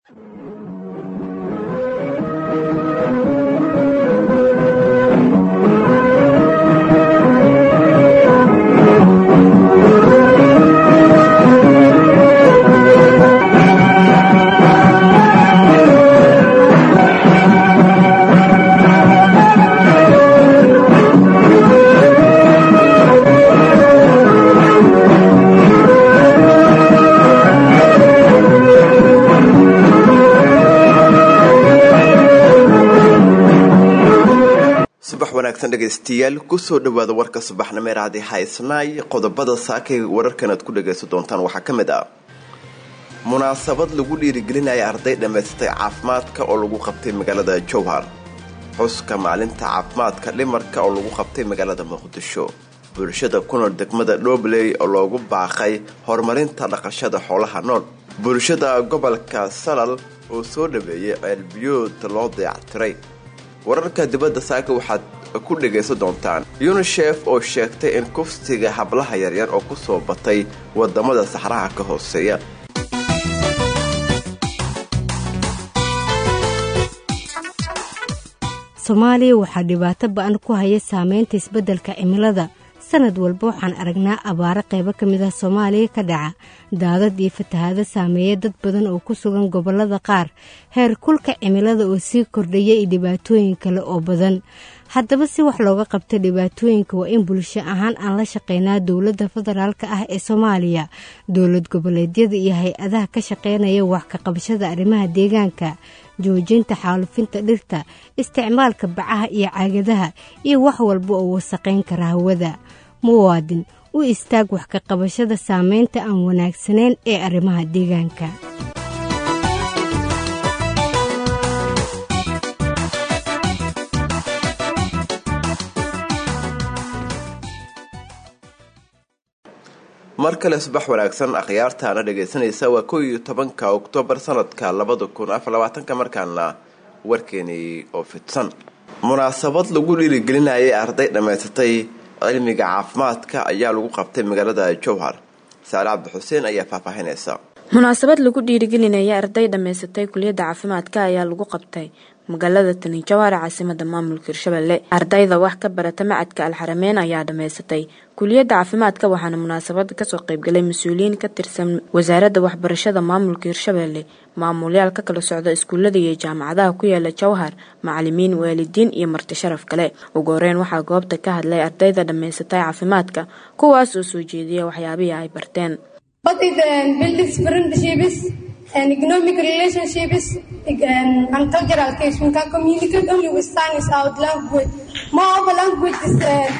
subax wanaagsan dhegaystayaal kusoo dhawaada warka subaxnimo ee raadi haysnaay qodobada saakay wararkan aad ku dhagaysan doontaan waxaa ka mid ah munaasabad lagu dhiirigelinaya arday dhammaysatay caafimaadka oo lagu qabtay magaalada jowhar xuska maalinta caafimaadka dhimarka oo lagu qabtay magaalada muqdisho bulshada ku nool degmada dhobley oo loogu baaqay horumarinta dhaqashada xoolaha nool bulshada gobolka salal oo soo dhaweeyay ceelbiyood loo dayactiray wararka dibadda saaka waxaad ku dhagaysan doontaan yunisef oo sheegtay in kufsiga hablaha yaryar oo kusoo batay wadamada saxraha ka hooseeya soomaaliya waxaa dhibaato ba-an ku haya saameynta isbeddelka cimilada sanad walba waxaan aragnaa abaaro qaybo ka mid ah soomaaliya ka dhaca daadad iyo fatahaado saameeya dad badan oo ku sugan gobollada qaar heer kulka cimilada oo sii kordhaya iyo dhibaatooyin kale oo badan haddaba si wax looga qabta dhibaatooyinka waa in bulsho ahaan aan la shaqeynaa dowladda federaalk ah ee soomaaliya dowlad goboleedyada iyo hay-adaha ka shaqeynaya wax ka qabashada arrimaha deegaanka joojinta xaalufinta dhirta isticmaalka bacaha iyo caagadaha iyo wax walba oo wasaqayn kara hawada muwaadin u istaag wax ka qabashada saameynta aan wanaagsanayn ee arrimaha deegaanka mar kale subax wanaagsan akhyaartaana dhagaysanaysa waa kow iyo tobanka oktoobar sanadka labada kun afar labaatanka markaana warkeenii oo fidsan munaasabad lagu dhiirigelinayay arday dhammaysatay cilmiga caafimaadka ayaa lagu qabtay magaalada jowhar saale cabdi xuseen ayaa faahfaahinaysa munaasabad lagu dhiirigelinaya arday dhammaysatay kuliyadda caafimaadka ayaa lagu qabtay magaalada tani jawhar caasimada maamulka hirshabelle ardayda wax ka barata macadka alxarameyn ayaa dhammaysatay kuliyadda caafimaadka waxaana munaasabada kasoo qeybgalay mas-uuliyiin ka tirsan wasaaradda waxbarashada maamulka hirshabelle maamulyaal ka kala socda iskuullada iyo jaamacadaha ku yaala jowhar macalimiin waalidiin iyo marti sharaf kale ugu horeyn waxaa goobta ka hadlay ardayda dhammaysatay caafimaadka kuwaas oo soo jeediya waxyaabihii ay barteen and economic relationships and cultural case. We can communicate only with sign without language. Moreover, language is uh,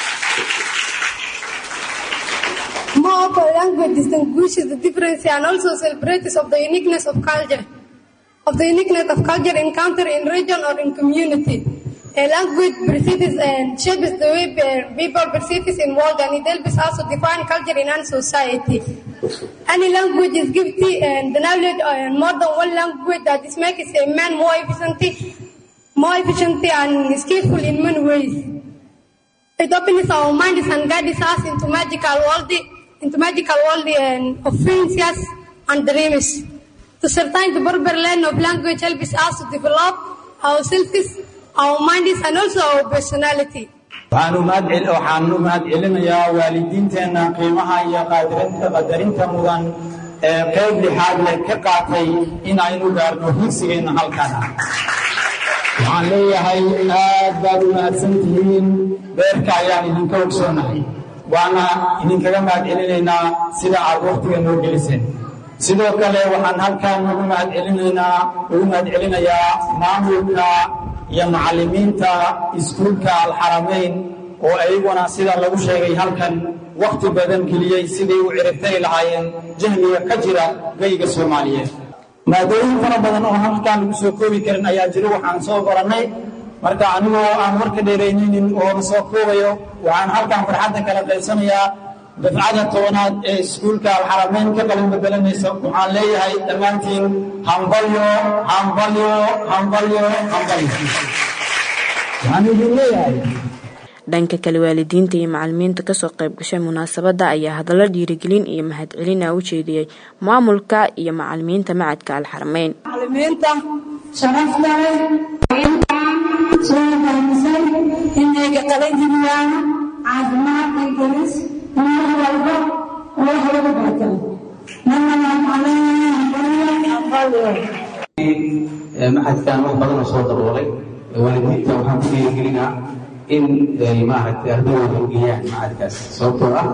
moreover, language distinguishes the difference and also celebrates of the uniqueness of culture, of the uniqueness of culture encountered in region or in community. A language perceives and shapes the way people perceive in world and it helps also define culture in any society. Any language is gifted and the knowledge and more than one language that is makes a man more efficient, more efficient and skillful in many ways. It opens our minds and guides us into magical world, into magical world and of fancies and dreams. To certain the Berber land of language helps us to develop ourselves, our minds and also our personality. waxaan u mahad celinayaa waalidiinteenna qiimaha iyo qadarinta mudan ee qayb lixaad leh ka qaatay in aynu gaarno higsigeenna halkan waxaan leeyahay aad baad u mahadsan tihiin beerka ayaan idinka ogsoonahay waana idinkaga mahad celinaynaa sida aad wakhtiga noo geliseen sidoo kale waxaan halkan ugu mahad celinaynaa ugu mahad celinayaa maamulka iyo macallimiinta iskuulka alxaramayn oo ayaguna sida lagu sheegay halkan wakhti badan geliyey siday u ciribtari lahaayeen jahliga ka jira geyga soomaaliyeed maadooyin fara badan oo halkan lagu soo koobi karin ayaa jiro waxaan soo qorannay marka anigoo aan warka dheeraynaynin oo na soo koobayo waxaan halkan farxadda kala qaybsanayaa dafcada tobanaad ee iskuulka alxaramayn ka qalin bedelanaysa waxaan leeyahay dhammaantiin hambalyo hambalyo hambalyo hambalyo waxaan idin leeyahay dhanka kale waalidiinta iyo macalimiinta kasoo qayb gashay munaasabada ayaa hadallo dhiirigelin iyo mahadcelin ah u jeediyey maamulka iyo macalimiinta macadka alxarameyn macalimiinta sharafta leh soo fahamsan inayga qalan jiriyaan caafimaad iyo galis mar walba wax lagu barta maxadkan wax badanoo soo daboolay waalidiinta waxaan ku dhiirigelinaa in ay maaragtay ardadooda ugeeyaan macadkaas sababtoo ah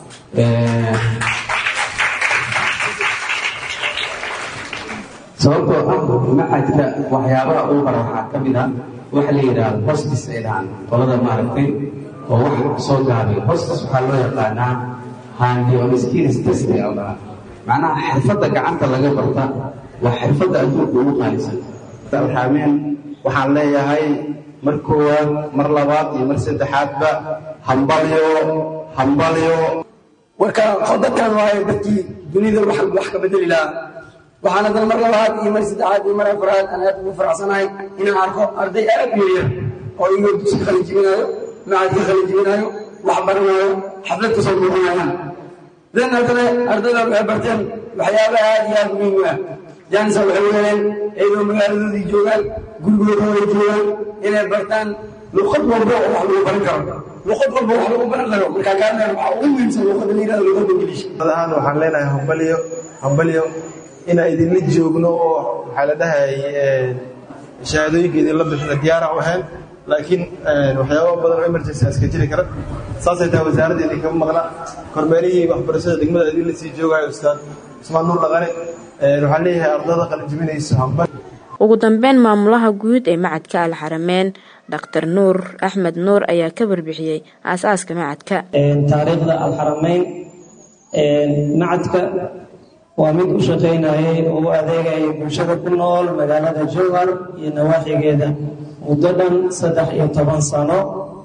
sababtoo ah macadka waxyaabaha uu bara waxaa ka mid ah waxa la yidhaahdo hostis ay dhahaan qolada maaragtay oo wax soo gaabiya hostis waxaa loo yaqaanaa handi on skills test ay dhahaa macnaha xirfadda gacanta laga barta waa xirfadda adduunka ugu qaalisan alxaameen waxaan leeyahay mar koowaad mar labaad iyo mar saddexaadba hambalyo hambalyo warka dadkan waaye dadkii dunida wax wax ka bedeli lahaa waxaan haddana mar labaad iyo mar saddexaad iyo mar afraad aan aad ugu faraxsanahay inaan arko arday aad u yaryar oo iyagoo dugsi qalin jibinaayo macadka qalin jibinaayo wax baranaayo xaflad kasoo muuqanayaan dan haddana ardayda waxay barteen waxyaaba aad iyo aad muhiim u ah jaanisa waxay weeleen iyadoo magaaladoodii joogaan gurigoodooda joogaan inay bartaan luqad walba oo wax lagu baran karo luqad walba wax lagu baran karo markaa kaadaan waxaa ugu muhiimsan luqadda la yidhahdo luqadda ingiliish ahaan waxaan leenahay hambalyo hambalyo inaan idinla joogno oo waxaa la dhahay shahaadooyinka idinla bixina diyaara u ahayn laakiin waxyaaba badan oo emergency iska jiri kara saasay tahay wasaaradda idinkama maqna kormeerihii waxbarashada degmada idinla sii joogayo ustaad usmaan nuur dhaqane waxaan leeyahay ardada qalinjibinayso hambal ugu dambeyn maamulaha guud ee macadka alxarameen dr nuur axmed nuur ayaa ka warbixiyey aasaaska macadka taariikhda alxarameyn macadka waa mid u shaqaynayay oo u adeegayay bulshada ku nool magaalada jowhar iyo nawaaxigeeda muddo dhan saddex iyo toban sano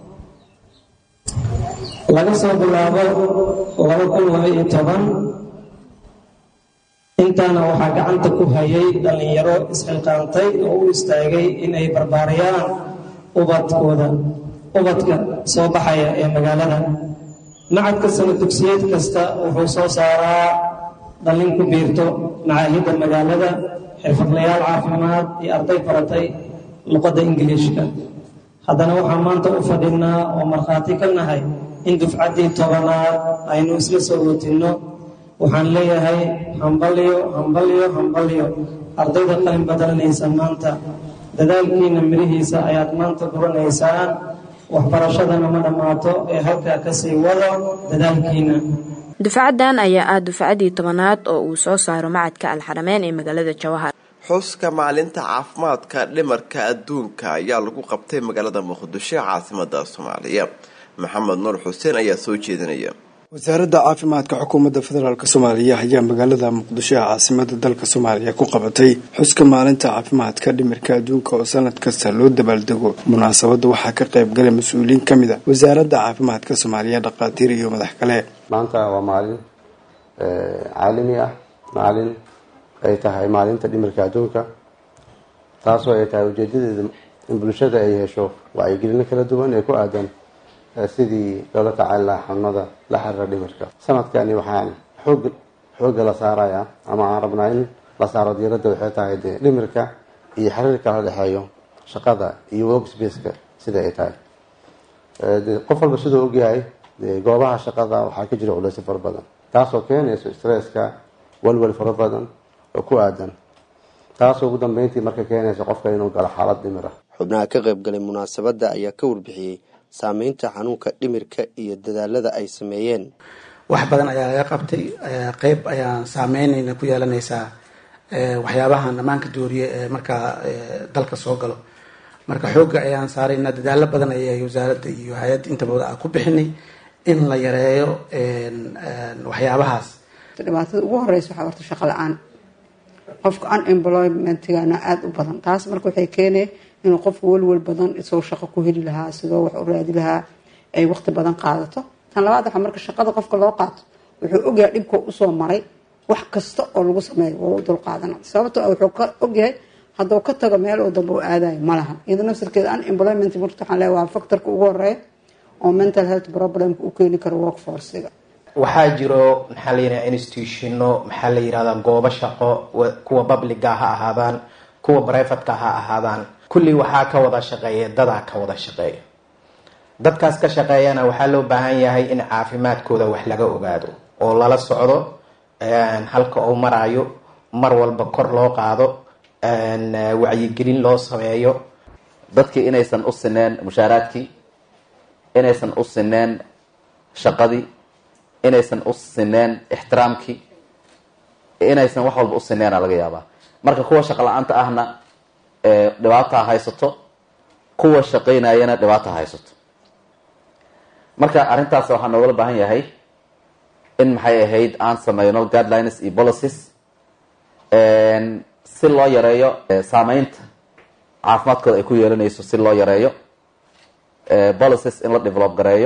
laga soo bilaabo laba kun laba iyo toban intaana waxaa gacanta ku hayay dhallinyaro isxilqaantay oo u istaagay in ay barbaariyaan ubadkooda ubadka soo baxaya ee magaalada macadka sana dugsiyeed kasta wuxuu soo saaraa dhallin ku biirto macaahidda magaalada xirfadlayaal caafimaad iyo arday baratay luqadda ingiliishka haddana waxaan maanta u fadhinaa oo markhaati ka nahay in dufcaddii tobanaad aynu isla soo watinno waxaan leeyahay hambalyo hambalyo hambalyo ardayda qalin badalanaysa maanta dadaalkiina mirihiisa ayaad maanta guranaysaan waxbarashadana ma dhammaato ee halkaa kasii wado dadaalkiina dufcadan ayaa ah dufcadii tobanaad oo uu soo saaro macadka alxarameyn ee magaalada jawahar xuska maalinta caafimaadka dhimarka adduunka ayaa lagu qabtay magaalada muqdisho ee caasimada soomaaliya maxamed nuur xuseen ayaa soo jeedinaya wasaaradda caafimaadka xukuumadda federaalk soomaaliya ayaa magaalada muqdisho ee caasimada dalka soomaaliya ku qabatay xuska maalinta caafimaadka dhimirka adduunka oo sanad kasta loo dabaaldego munaasabadda waxaa ka qayb galay mas-uuliyiin ka mid a wasaaradda caafimaadka soomaaliya dhakhaatiir iyo madax kale maanta waa maalin caalami ah maalin ay tahay maalinta dhimirka adduunka taasoo ay tahay ujeedadeeda in bulshada ay hesho wacyigelino kala duwan ee ku aadan sidii loola tacaali lahaa xanuunada la xiriira dhimirka sanadkani waxaan xoog xoogga la saarayaa ama aan rabnaa in la saaro diiradda waxay tahay dee dhimirka iyo xiriirka la dhexeeyo shaqada iyo worksbaceka sida ay tahay qof walba siduu ogyahay goobaha shaqada waxaa ka jira culeysyo fara badan taasoo keenayso stresska walwal fara badan oo ku aadan taasoo ugu dambeyntii marka keenaysa qofka inuu galo xaalad dhimir ah xubnaha ka qayb galay munaasabadda ayaa ka warbixiyey saameynta xanuunka dhimirka iyo dadaalada ay sameeyeen wax badan ayaa laga qabtay qeyb ayaan saameynayna ku yeelanaysaa waxyaabahan dhammaanka dooriye ee markaa dalka soo galo marka xoogga ayaan saaraynaa dadaalo badan ayay wasaaradda iyo hay-adda intaba ku bixinay in la yareeyo waxyaabahaas dhibaatada ugu horeysa waxaa horta shaqo la-aan qofka unemploymentigana aada u badan taas marka waxay keenay inuu qofka welwel badan isagoo shaqo ku heli lahaa sidoo wax u raadi lahaa ay waqti badan qaadato tan labaad waxaa marka shaqada qofka loo qaato wuxuu ogyahay dhibka usoo maray wax kasta oo lagu sameeyo waa u dulqaadana sababto wuxuu ka ogyahay hadduu ka tago meel oo dambe u aadayo ma laha iyada nafsirkeeda unemployment marka waxaan leeyahay waa factorka ugu horeeya oo mental health problemka u keeni karo workforcega waxaa jiro maxaa la yidhahda institutiono maxaa la yidhahdaa goobo shaqo kuwa publica ha ahaadaan kuwa brivatka ha ahaadaan kulli waxaa ka wada shaqeeya dadaa ka wada shaqeeya dadkaas ka shaqeeyana waxaa loo baahan yahay in caafimaadkooda wax laga ogaado oo lala socdo halka uu maraayo mar walba kor loo qaado wacyigelin loo sameeyo dadkii inaysan u sineen mushaaraadkii inaysan u sineen shaqadii inaysan u sineen ixtiraamkii inaysan wax walba u sineena laga yaabaa marka kuwa shaqo la-aanta ahna dhibaataa haysato kuwa shaqaynayana dhibaata haysato marka arrintaas waxaa noogala baahan yahay in maxay ahayd aan sameyno guidelines iyo policies si loo yareeyo saameynta caafimaadkooda ay ku yeelanayso si loo yareeyo policies in la develop gareeyo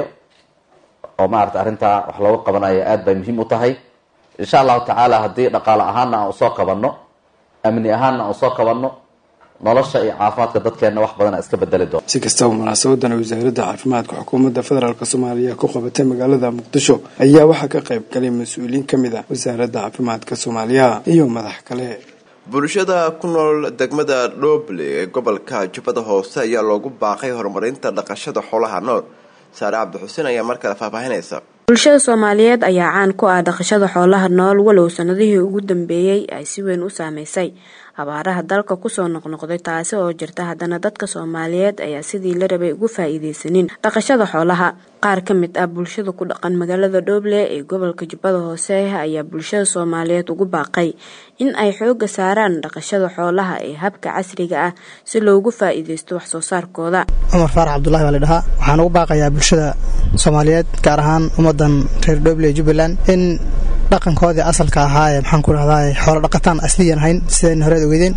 oo maarata arrintaa wax looga qabanayo aada bay muhiim u tahay insha allahu tacaala haddii dhaqaale ahaana aan usoo qabanno amni ahaana aan usoo qabanno nolosha iyo caafimaadka dadkeenna wax badana iska bedeli doona si kastaba munaasabadan wasaaradda caafimaadka xukuumadda federaalk soomaaliya ku qabatay magaalada muqdisho ayaa waxaa ka qayb galay mas-uuliyiin ka mid ah wasaaradda caafimaadka soomaaliya iyo madax kale bulshada ku nool degmada dhoble ee gobolka jubbada hoose ayaa loogu baaqay horumarinta dhaqashada xoolaha nool saare cabdixuseen ayaa mar kale faahfaahinaysa bulshada soomaaliyeed ayaa caan ku ah dhaqashada xoolaha nool walow sanadihii ugu dambeeyey ay si weyn u saameysay abaaraha dalka kusoo noqnoqday taasi oo jirta haddana dadka soomaaliyeed ayaa sidii la rabay ugu faa-iideysanin dhaqashada xoolaha qaar ka mid ah bulshada ku dhaqan magaalada dhooble ee gobolka jubbada hoose ayaa bulshada soomaaliyeed ugu baaqay in ay xooga saaraan dhaqashada xoolaha ee habka casriga ah si loogu faa-iideysto waxsoo saarkooda cumar faarax cabdulahi baa la dhahaa waxaan ugu baaqayaa bulshada soomaaliyeed gaar ahaan ummadan reer dhooble ee jubbaland in dhaqankoodii asalka ahaayee maxaan ku dhahdaa xoolo dhaqataan asliyan ahayn sidayna horeed ogeydeen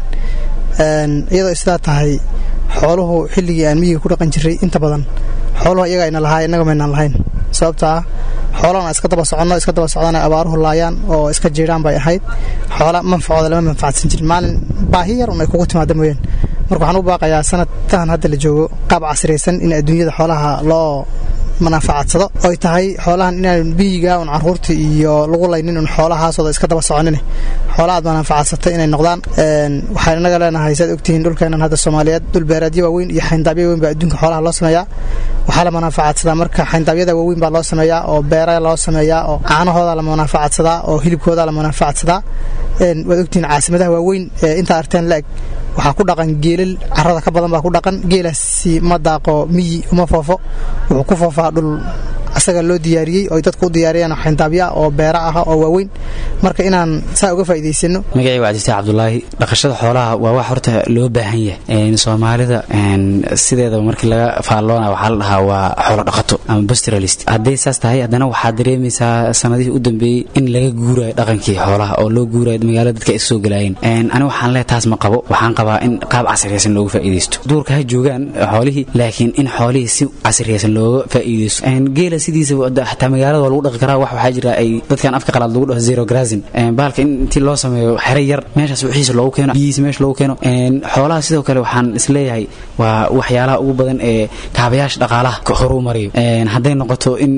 iyadoo sidaa tahay xooluhu xilligii aan miyiga ku dhaqan jiray inta badan xooluhu iyaga ayna lahaay innaga maynaan lahayn sababta ah xoolahana iska daba soconno iska daba socdana abaaruhu laayaan oo iska jiiraan bay ahayd xoola manfacooda lama manfacadsan jirin maalin baahi yar un ay kugu timaada mooyaan marka waxaan u baaqayaa sanadkan hadda la joogo qaab casriyaysan in adduunyada xoolaha loo manaafacadsado oy tahay xoolahan inaan biyiga un caruurta iyo lagu laynin un xoolahaasooda iska daba soconin xoola aad manaafacadsatay inay noqdaan waxaan inaga leenahay saad ogtihiin dhulkeenan hadda soomaaliyeed dhul beeraadyo waaweyn iyo xayndaabyo waaweyn baa adduunka xoolaha loo sameeyaa waxaa la manaafacadsadaa marka xayndaabyada waaweyn baa loo sameeyaa oo beera loo sameeyaa oo caanahooda la manaafacadsadaa oo hilibkooda la manaafacadsadaa waad ogtihiin caasimadaha waaweyn ee intaa arteen la-eg waxaa ku dhaqan geelal carada ka badan baa ku dhaqan geelaasi ma daaqo miyi uma foofo wuxuu ku foofaa dhul asaga loo diyaariyey oy dadku u diyaariyeen xayndaabya oo beera ah oo waaweyn marka inaan saa uga faa'iidaysano magacii waa cabdifatax cabdulaahi dhaqashada xoolaha waa wax horta loo baahan yahay soomaalida sideedaba markii laga faalloona waxaa la dhahaa waa xoolo dhaqato ama pastoralist hadday saas tahay haddana waxaad dareemaysaa sanadihii u dambeeyey in laga guurayo dhaqankii xoolaha oo loo guurayo magaalada dadka ay soo galaayeen ani waxaan leehay taas ma qabo waxaan qabaa in qaab casriyaysan looga faa'iidaysto duurka ha joogaan xoolihii laakiin in xoolihii si casriyaysan looga faa'iidaysto geela sidiisa xataa magaalada waa lagu dhaqi karaa wax waxaa jira ay dadkan afka qalaad lagu dhaho zero grazin bahalka in intii loo sameeyo xere yar meeshaas wixiisa loogu keeno biyihiisa meesha loogu keeno xoolaha sidoo kale waxaan isleeyahay waa waxyaalaha ugu badan ee kaabayaasha dhaqaalaha horuu mariyo hadday noqoto in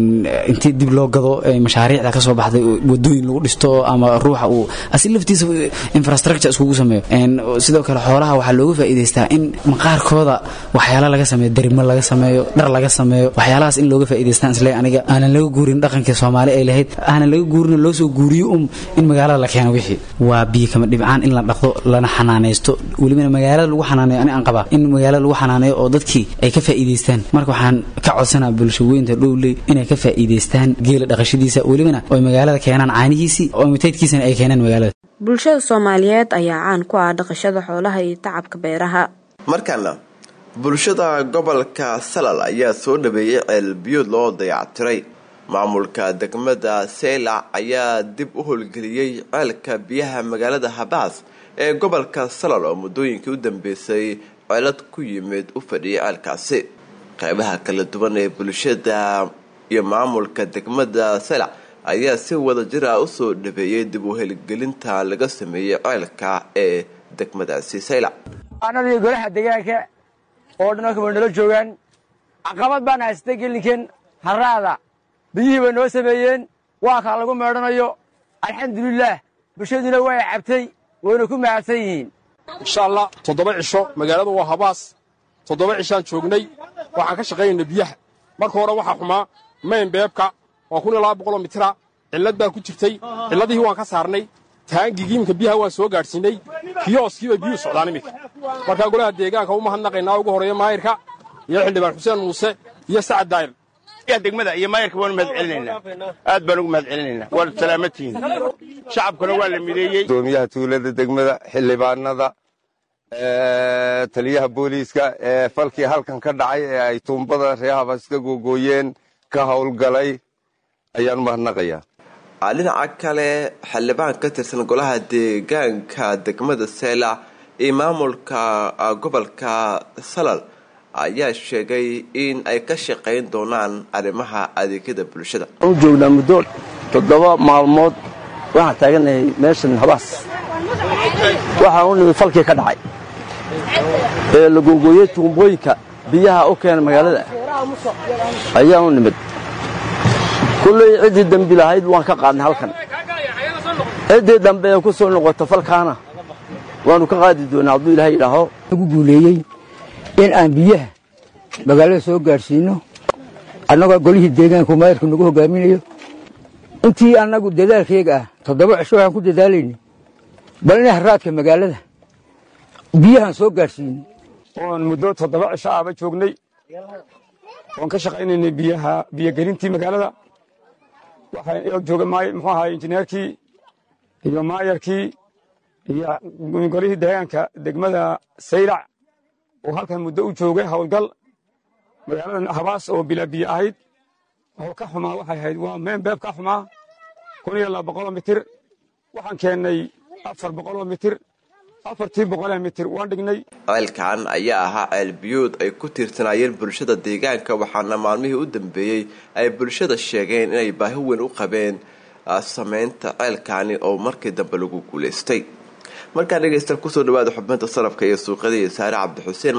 intii dib loo gado mashaariicda kasoo baxday wadooyin lagu dhisto ama ruuxa uu asi laftiisa infrastructure iskugu sameeyo sidoo kale xoolaha waxaa looga faa'iidaystaa in maqaarkooda waxyaala laga sameeyo darimo laga sameeyo dhar laga sameeyo waxyaalahaas in looga faa'iidaystaan isle aniga aanan laga guurin dhaqankii soomaali ay lahayd aanan laga guurin loo soo guuriyo um in magaalada la keeno wixii waa biyo kama dhibcaan in la dhaqdo lana xanaanaysto welibana magaalada lagu xanaaneeyo ani aan qabaa in magaalada lagu xanaaneeyo oo dadkii ay ka faa'iidaystaan marka waxaan ka codsanaa bulshaweynta dhowley inay ka faa'iidaystaan geela dhaqashadiisa welibana oy magaalada keenaan caanihiisii oo mitaydkiisana ay keenaan magaalada bulshada soomaaliyeed ayaa caan ku ah dhaqashada xoolaha iyo tacabka beeraha markaana bulshada gobolka salal ayaa soo dhaweeyey ceelbiyood loo dayactiray maamulka degmada seylac ayaa dib u howlgeliyey ceelka biyaha magaalada habaas ee gobolka salal oo muddooyinkii u dambeysay ceelad ku yimid u fadhiyay ceelkaasi qeybaha kala duwan ee bulshada iyo maamulka degmada seylac ayaa si wada jira usoo dhaweeyey dib u heligelinta laga sameeyey ceelka ee degmadaasi seylac anadii golaha deegaanka oo dhan halka way nala joogaan caqabad baan haystay gelinkan harraada biyihii bay noo sameeyeen waa kaa lagu meedhanayo alxamdulilaah bulshaduna way cabtay wayna ku mahadsan yihiin insha allah toddoba cisho magaaladu waa habaas toddoba cishaan joognay waxaan ka shaqaynayna biyaha marka hore waxaa xumaa mayn beebka waa kun iyo laba boqoloo mitira cillad baa ku jirtay cilladihii waan ka saarnay taangigii iminka biyaha waan soo gaadhsiinay kiyooskii bay biyuhu socdaan iminka markaa golaha deegaanka u mahadnaqaynaa ugu horreeya maayirka iyo xildhibaan xuseen muuse iyo sacad daayir degmada iyo maayirka waanu mahad celinaynaa aad baan ugu mahad celinaynaa waad salaamatihiin shacabkuna waa la mideeyey gudoomiyaha tuulada degmada xildhibaanada taliyaha booliiska ee falkii halkan ka dhacay ee ay tuumbada reehabas ka googooyeen ka howlgalay ayaan mahadnaqayaa dhinaca kale xildhibaan ka tirsan golaha deegaanka degmada seela iyo maamulka gobolka salal ayaa sheegay in ay ka shaqayn doonaan arrimaha adeegyada bulshada u joognaa muddo toddoba maalmood waxaan taaganahay meeshan habaas waxaan u nimid falkii ka dhacay ee la googooyey tuumbooyinka biyaha u keena magaalada ayaan u nimid kulley ciddii dembi lahayd waan ka qaadnay halkan ciddii dambe ee ku soo noqoto falkaana waannu ka qaadi doonaa hadduu ilahay idhaaho ugu guuleeyey in aan biyaha magaalada soo gaadhsiinno annagoo golihii deegaanku maayirku nagu hogaaminayo intii annagu dadaalkayga ah toddoba cisho waxaan ku dadaalayna bal inay harraadka magaalada biyahaan soo gaadhsiino oon muddo toddoba cisho aaba joognay oon ka shaqaynaynay biyaha biyogelintii magaalada waxaa jooga muxuu ahaay injineerkii iyo maayarkii iyo golihii deegaanka degmada saylac oo halkan muddo u joogay howlgal magaalada habaas oo bilaa biyo ahayd oo ka xumaa waxay ahayd waa meen beeb ka xumaa kun iyo laba boqoloo mitir waxaan keennay afar boqoloo mitir afartii boqolee mitir waan dhignay ceelkan ayaa ahaa ceel biyuud ay ku tiirsanaayeen bulshada deegaanka waxaana maalmihii u dambeeyey ay bulshada sheegeen inay baahi weyn u qabeen sameynta ceelkani oo markii dambe lagu guulaystay markaa dhegeystaal kusoo dhawaada xubinta sarafka iyo suuqyada iyo saare cabdixuseen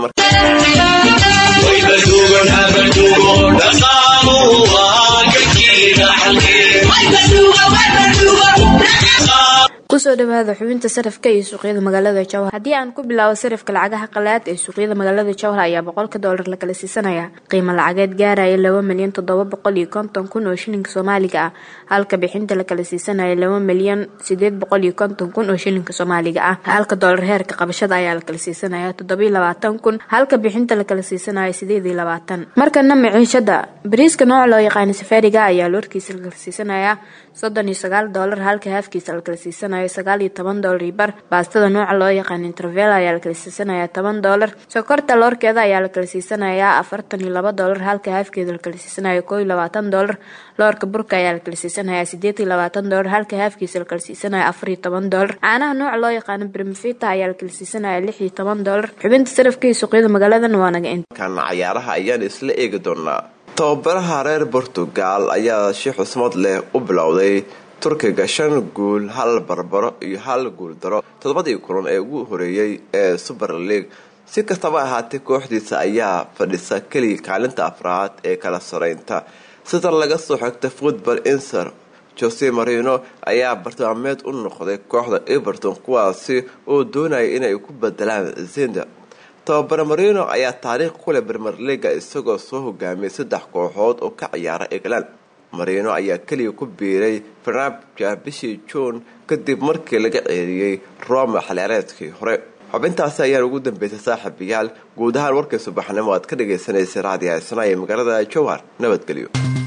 kusoo dhawaada xubinta sarafka iyo suuqyada magaalada jowhar haddii aan ku bilaabo sarafka lacagaha qalaad ee suuqyada magaalada jowhar ayaa boqolka doolar la kala siisanaya qiimo lacageed gaaraya laba milyan toddoba boqol iyo konton kun oo shilinka soomaaliga ah halka bixinta la kala siisanaya laba milyan sideed boqol iyo konton kun oo shilinka soomaaliga ah halka doolar heerka qabashada ayaa la kala siisanaya toddobiyo labaatan kun halka bixinta la kala siisanaya sideed iyo labaatan markana maciishada bariiska nooca loo yaqaana safaariga ayaa loorkiisa la kala siisanaya soddon iyo sagaal doolar halka haafkiisa la kala siisanaya sagaal iyo toban doolar iyo bar baastada nooca loo yaqaan intervel ayaa la kala siisanaya toban doolar sokorta loorkeeda ayaa la kala siisanaya afartan iyo laba doolar halka haafkeeda la kala siisanaya koo iyo labaatan doolar loorka burka ayaa la kala siisanaya sideed iyo labaatan doolar halka haafkiisa la kala siisanaya afar iyo toban doolar caanaha nooca loo yaqaano brimfita ayaa la kala siisanaya lix iyo toban doolar xubinta sarafka iyo suuqyada magaaladan waa naga in kana cayaaraha ayaan isla eegi doonaa tababaraha reer portugal ayaa si xusmad leh u bilowday turkiga shan guul hal barbaro iyo hal guul daro toddobadii kulan ee ugu horeeyey ee super league si kastaba ahaatee kooxdiisa ayaa fadhisa keliya kaalinta afraad ee kala sareynta sida laga soo xigta football inser jose marino ayaa bartilmaameed u noqday kooxda everton kuwaasi oo doonaya inay ku bedelaan zenda tababare marino ayaa taariikh kuleh bermer leaga isagoo soo hogaamiyay saddex kooxood oo ka ciyaara england marino ayaa keliya ku biiray farnabja bishii juun kadib markii laga ceeriyey roma xilciyaareedkii hore xubintaasi ayaan ugu dambeysay saaxiibayaal guud ahaan warkii subaxnimo aad ka dhagaysanaysay raadiyo haysana ee magaalada jowhar nabadgelyo